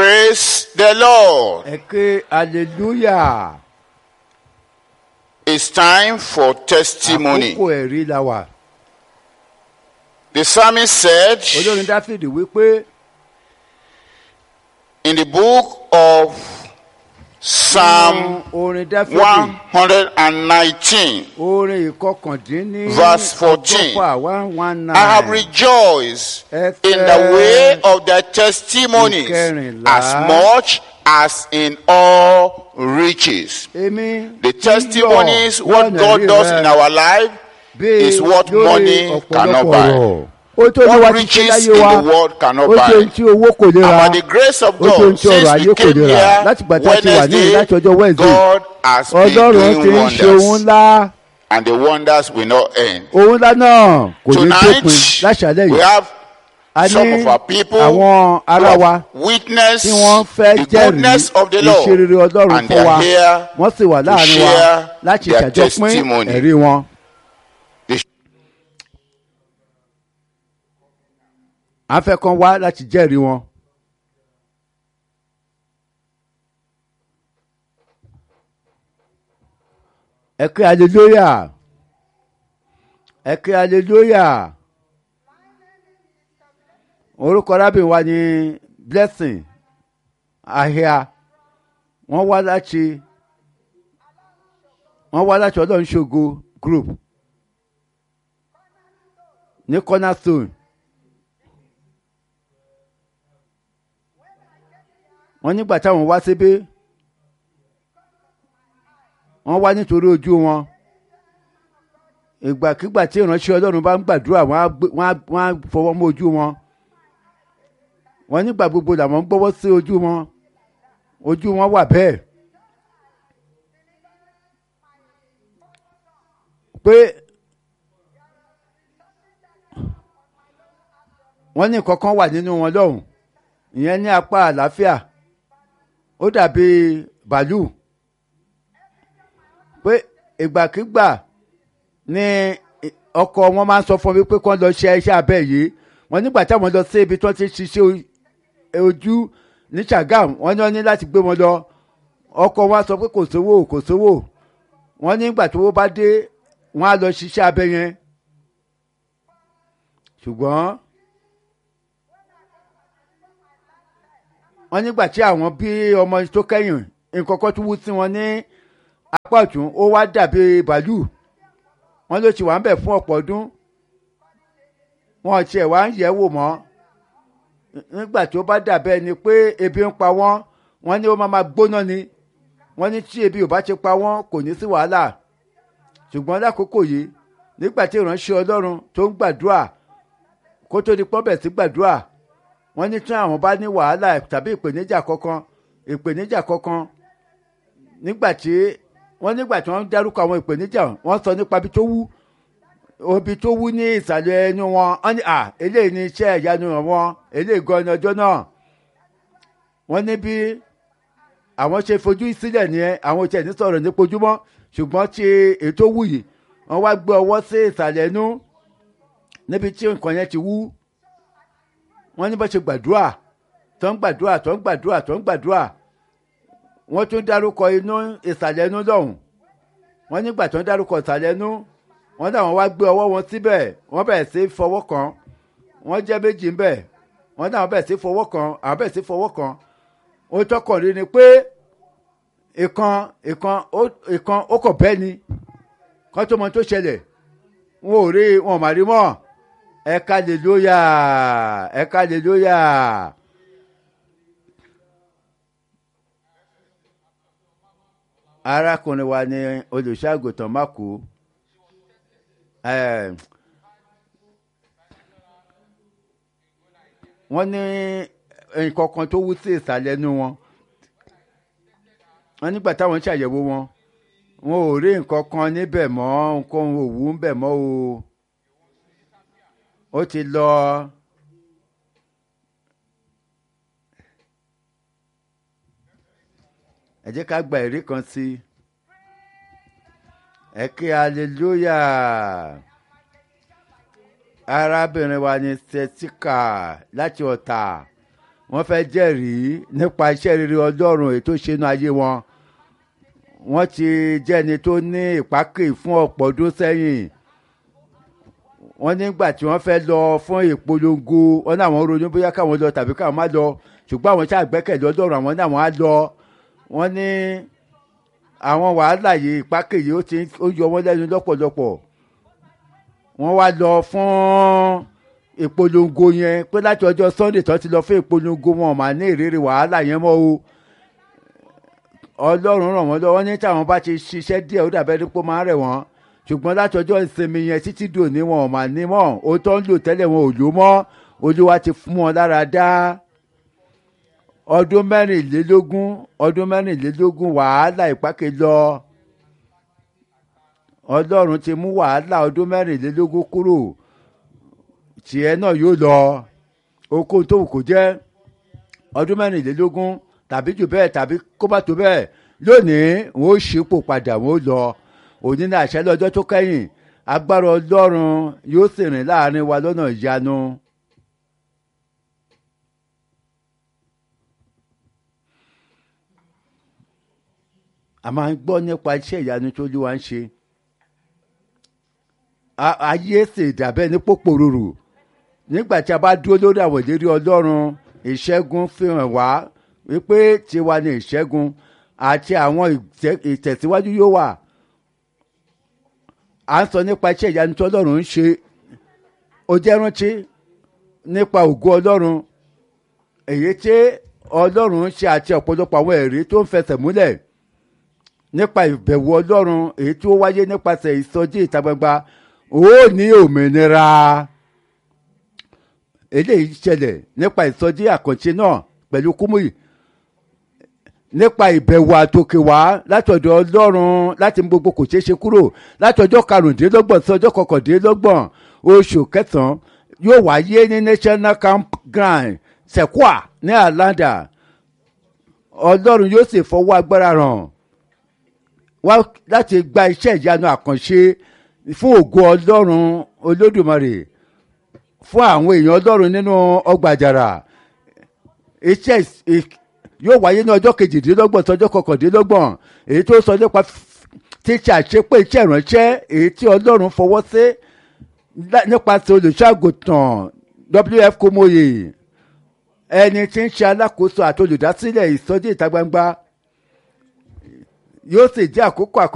Praise the Lord. ẹ ké hallelujah It's time for testimony. àkókò ẹ̀rí la wà The psalmist said olórin dáfídì wípé in the book of Psalm orin dáfídì 119, orin ìkọkàndínní Verse 14. ọgọ́fà one one I have nine rejoiced Ẹ in the fẹ́ way of their testimonies ìkẹrìnlá. as much as in all riches. èmi The yíyọ̀ testimonies, what lọ́nà God rí does rẹ in our life, bí is what lórí money cannot ọ̀pọ̀lọpọ̀ buy. ọ̀rọ̀. ó tó ní wá what ti ṣe riches láyé in wa the world cannot ó tó buy. ní tí owó kò lè And ra by the grace of ó tó ní God, tí ọrọ̀ since ayé we kò came lè ra here láti gbà tá a ti wà ní Wednesday, láti ọjọ́ Wednesday God has been ọlọ́run ti doing ń ṣe ohun wonders. ńlá And the wonders will not end. ohun ńlá náà kò ní Tonight, dópin láṣálẹ̀ we yìí have a some ní of our people àwọn ará who wa have witnessed tí wọ́n fẹ́ the jẹ́rìí goodness of the Lord. ìṣerere ọlọ́run And fún they wa are here wọ́n sì wà to láàrin wa share láti their ṣàjọpín testimony. ẹ̀rí wọn. They- a fẹ́ kàn wá láti jẹ́rìí wọn. ẹ kí hallelujah ẹ kí hallelujah orúkọ arábìnrin wa ni blessing ahia wọ́n wá láti wọ́n wá láti ọlọ́run ṣògo group ní cornerstone wọ́n nígbà táwọn wá síbí wọ́n wá nítorí ojú wọn ìgbàkigbà tí ìránṣẹ́ ọlọ́run bá ń gbàdúrà wọ́n á gbé- wọ́n á- wọ́n á fọwọ́ mọ́ ojú wọn wọ́n nígbà gbogbo làwọn ń gbọ́wọ́ sí ojú wọn ojú wọn wà bẹ́ẹ̀ pé wọ́n ní nǹkan kan wà nínú wọn lọ́hùn ìyẹn ní apá àlàáfíà ó dàbí bàálù pé ìgbàkigbà ni ọkọ wọn máa ń sọ fún mi pé kí wọ́n lọ ṣe iṣẹ́ abẹ yìí wọ́n nígbà táwọn lọ sí ibi tí wọ́n ti ṣiṣẹ́ o- ojú ní Ṣàgámù wọ́n ní wọ́n ní láti gbé wọn lọ ọkọ wọn á sọ pé kò sówó kò sówó wọ́n nígbà tó wó bá dé wọ́n á lọ ṣiṣẹ́ abẹ yẹn ṣùgbọ́n wọ́n nígbà tí àwọn bí ọmọ tó kẹ́yìn nǹkan kan tó wú sí wọn ní apá ọ̀tún ó wá dàbí bàálù wọ́n ló ti wà ń bẹ̀ fún ọ̀pọ̀ ọdún wọn ò tiẹ̀ wá ń yẹ̀ wò mọ́ nígbà tó bá dàbẹ́ ni pé ebi ń pa wọ́n wọ́n ní ó máa ma gbóná ni wọ́n ní tí ebi ò bá ti pa wọ́n kò ní sí wàhálà ṣùgbọ́n lákòókò yìí nígbà tí ìránṣẹ́ ọlọ́run tó ń gbàdúrà kó tó di pọ́nbẹ̀ sí gbàdúrà wọ́n ní tí àwọn bá ní wàhálà tàbí ìpèníjà kankan ìpèníjà kankan nígbà tí wọ́n nígbà tí wọ́n ń dárúkọ àwọn ìpèníjà wọ́n sọ nípa ibi tó wú ibi tó wú ní ìsàlẹ̀ ẹnu wọn wọ́n ní à eléyìí ní iṣẹ́ ìyanu wọn eléyìí gan ni ọjọ́ náà wọ́n ní bí àwọn ṣe fojú sílẹ̀ nìyẹn àwọn ò tiẹ̀ ní sọ̀rọ̀ nípa ojúmọ́ ṣùgbọ́n tí ètò wù yìí wọ́n wá gbé ọwọ́ sí ìsàlẹ̀ ẹnu níbi tí nǹkan yẹn ti wú wọ́n ní bá ṣe gbàdúrà tó ń gbàdúrà tó ń gbàdúrà tó ń gbàdúrà wọ́n tún dárúkọ inú ìsàlẹ̀ inú lọ́hùn wọ́n nígbà tó ń dárúkọ ìsàlẹ̀ inú wọ́n náà wọ́n wá gbé ọwọ́ wọn síbẹ̀ wọ́n bẹ̀rẹ̀ sí í fọwọ́ kan wọ́n jẹ́ méjì ńbẹ̀ wọ́n náà bẹ̀rẹ̀ sí í fọwọ́ kan àwọn bẹ̀rẹ̀ sí í fọwọ́ kan ó tọkàn rí ni pé ìkan ìkan ó- ìkan ó kọ̀ bẹ́ẹ̀ ni kán tó mọ tó ṣẹlẹ̀ wọn ò rí wọn ò má rí mọ́ ẹ̀ka lèlóyà ẹ̀ka lèlóyà. arákùnrin wa ní olùṣàgùtàn mákù wọ́n ní nǹkan kan tó wú sí ìsàlẹ̀ inú wọn wọ́n nígbà táwọn ń ṣàyẹ̀wò wọn wọn ò rí nǹkan kan níbẹ̀ mọ́ nǹkan ò wú níbẹ̀ mọ́ o ó ti lọ ẹ jẹ́ ká gba ẹ̀rí kan sí i ẹ kí hallelujah arábìnrin wa ní sẹ́tíkà láti ọ̀tà wọ́n fẹ́ jẹ́rìí nípa iṣẹ́ rere ọlọ́run èyí tó ṣe inú ayé wọn wọ́n ti jẹ́ni tó ní ìpákè fún ọ̀pọ̀ ọdún sẹ́yìn wọ́n nígbà tí wọ́n fẹ́ lọ fún ìpolongo wọ́n ní àwọn ronú bóyá káwọn lọ tàbí káwọn má lọ ṣùgbọ́n àwọn ṣáà gbẹ́kẹ̀lé ọlọ́run àwọn ní àwọn á lọ wọ́n ní àwọn wàhálà yìí ìpákè yìí ó ti ó yọ wọ́n lẹ́nu lọ́pọ̀lọpọ̀ wọ́n wá lọ fún ìpolongo yẹn pé láti ọjọ́ sunday tó ti lọ fún ìpolongo wọn mà ní ìrírí wàhálà yẹn mọ́ o ọlọ́run ràn wọ́n lọ́wọ́ ní táwọn bá ti ṣiṣẹ́ díẹ̀ ó dàbẹ́ dípò máa ń rẹ̀ wọ́n ṣùgbọ́n láti ọjọ́ ìsinmi yẹn títí dòní wọn ò mà ní mọ́ o tó ń lò tẹ́lẹ̀ wọn ò lò mọ́ olúwa ti fún wọn lára dá ọdún mẹ́rìnlélógún ọdún mẹ́rìnlélógún wàhálà ìpákè lọ ọlọ́run ti mú wàhálà ọdún mẹ́rìnlélógún kúrò tiẹ̀ náà yóò lọ okòó tó wù kó jẹ́ ọdún mẹ́rìnlélógún tàbí jù bẹ́ẹ̀ tàbí kó bá tó bẹ́ẹ̀ lónìí wọn ó ṣípò padà wọn ó lọ òní ní àṣẹ lọ́jọ́ tó kẹ́yìn agbára ọlọ́run yóò sì rìn láàrin wa lọ́nà ìyanu. a máa ń gbọ́ nípa iṣẹ́ ìyanu tó lé wa ń ṣe ayé sì dàbẹ́ ní pòpòròrò nígbà tí a bá dúró lórí àwọn ìlérí ọlọ́run ìṣẹ́gun fi hàn wá wípé tiwa ni ìṣẹ́gun àti àwọn ìtẹ̀síwájú yóò wà à ń sọ nípa iṣẹ́ ìyanu tí ọlọ́run ń ṣe ó jẹ́ rántí nípa ògo ọlọ́run èyí tí ọlọ́run ń ṣe àti ọ̀pọ̀lọpọ̀ àwọn ẹ̀rí tó ń fẹsẹ̀ múlẹ̀ nípa ìbẹ̀wò ọlọ́run èyí tí ó wáyé nípasẹ̀ ìsọjí ìta gbangba ó ní òmìnira eléyìí ṣẹlẹ̀ nípa ìsọjí àkànṣe náà pẹ̀lú kúmùyì nípa ìbẹ̀wò àtòkè wá láti ọ̀dọ̀ ọlọ́run láti mú gbogbo kò ṣeé ṣe kúrò láti ọjọ́ karùndínlọ́gbọ̀n sí ọjọ́ kọkàndínlọ́gbọ̀n oṣù kẹsàn-án yóò wáyé ní national campground sekwa ní alanda ọlọ́run yóò sì fọwọ́ agbára ràn wá láti gba iṣẹ́ ìyanu àkànṣe fún ògo ọlọ́run olódùmarè fún àwọn èèyàn ọlọ́run nínú ọgbà àjàrà iṣẹ́ yóò wáyé ní ọjọ́ kejìdínlọ́gbọ̀n tọjọ́ kọkàndínlọ́gbọ̀n èyí tó sọ nípa tíṣe àṣepé iṣẹ́ ìránṣẹ́ èyí tí ọlọ́run fọwọ́ sí nípasẹ̀ olùṣàgùtàn wf kòmòye ẹni tí ń ṣe alákòóso àti olùdásílẹ̀ ìsọjí ìta gbangba yóò sì jẹ́ àkókò àkọ́kọ́.